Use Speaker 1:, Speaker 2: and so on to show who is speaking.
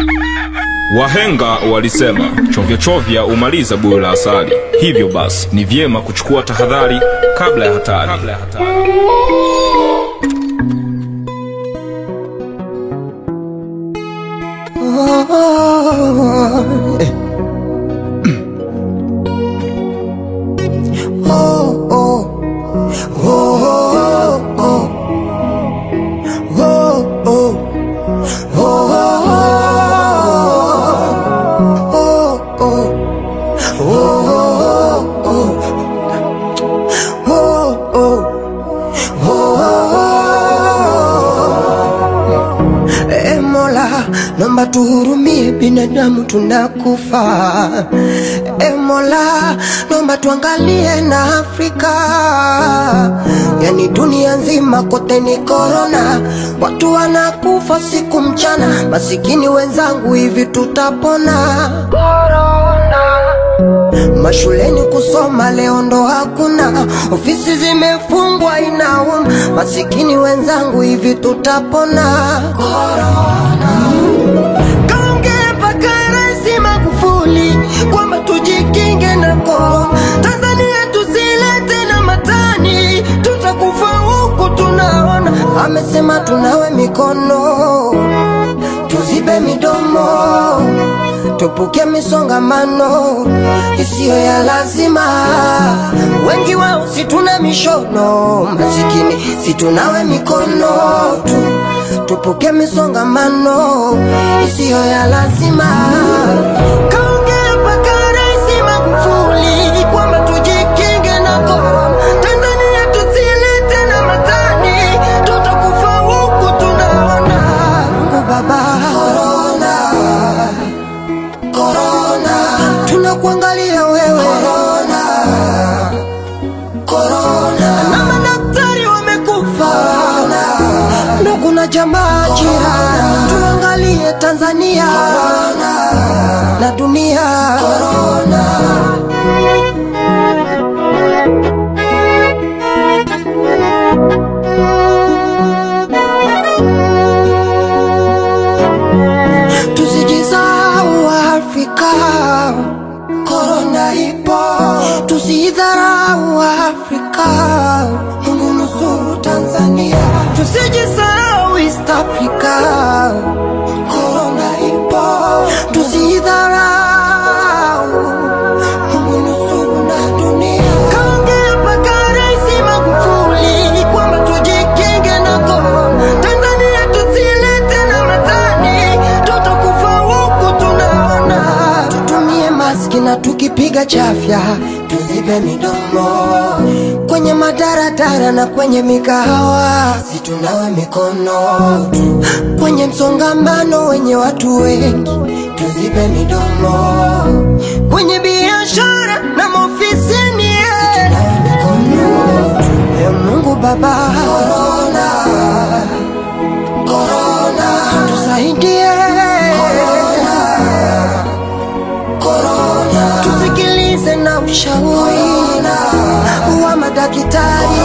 Speaker 1: Wahenga walisema chovya chovya umaliza buyo la asali. Hivyo basi ni vyema kuchukua tahadhari kabla ya hatari.
Speaker 2: E Mola, naomba tuhurumie, binadamu tunakufa. E Mola, naomba tuangalie na Afrika, yani dunia nzima kote ni korona, watu wanakufa siku mchana. Masikini wenzangu, hivi tutapona? Mashuleni kusoma leo ndo hakuna, ofisi zimefungwa inauma. Masikini wenzangu, hivi tutapona? Kaongea mpaka Rais Magufuli kwamba tujikinge na korona, Tanzania tusilete na matani, tutakufa huku tunaona. Amesema tunawe mikono, tuzibe midomo tupuke misongamano isiyo ya lazima. Wengi wao si tuna mishono, masikini si tunawe mikono tu, tupuke misongamano isiyo ya lazima. Kaongea mpaka Rais Magufuli kwamba tujikinge na korona, Tanzania tusilete na matani, tutakufa huku tunaona. Mungu Baba, korona Corona, tunakuangalia wewe Corona, Corona, na madaktari wamekufa Corona, na kuna jamaa jirani, tuangalie Tanzania Corona, na dunia Corona. Tusijisahau Afrika, korona ipo, tusidharau Afrika. Mungu nusuru Tanzania, tusijisahau East Africa, korona ipo, tusidharau. Mungu nusuru na dunia. Kaongea mpaka Rais Magufuli kwamba tujikinge na korona, Tanzania tusilete na matani, tutakufa huku tunaona. Tutumie maski na tukipiga chafya tuzibe midomo kwenye madaradara na kwenye mikahawa, situnawe mikono tu. Kwenye msongamano wenye watu wengi tuzibe midomo kwenye biashara na maofisini situnawe mikono tu. E Mungu Baba, korona, korona, tusaidie korona, korona, tusikilize na ushauri wa madaktari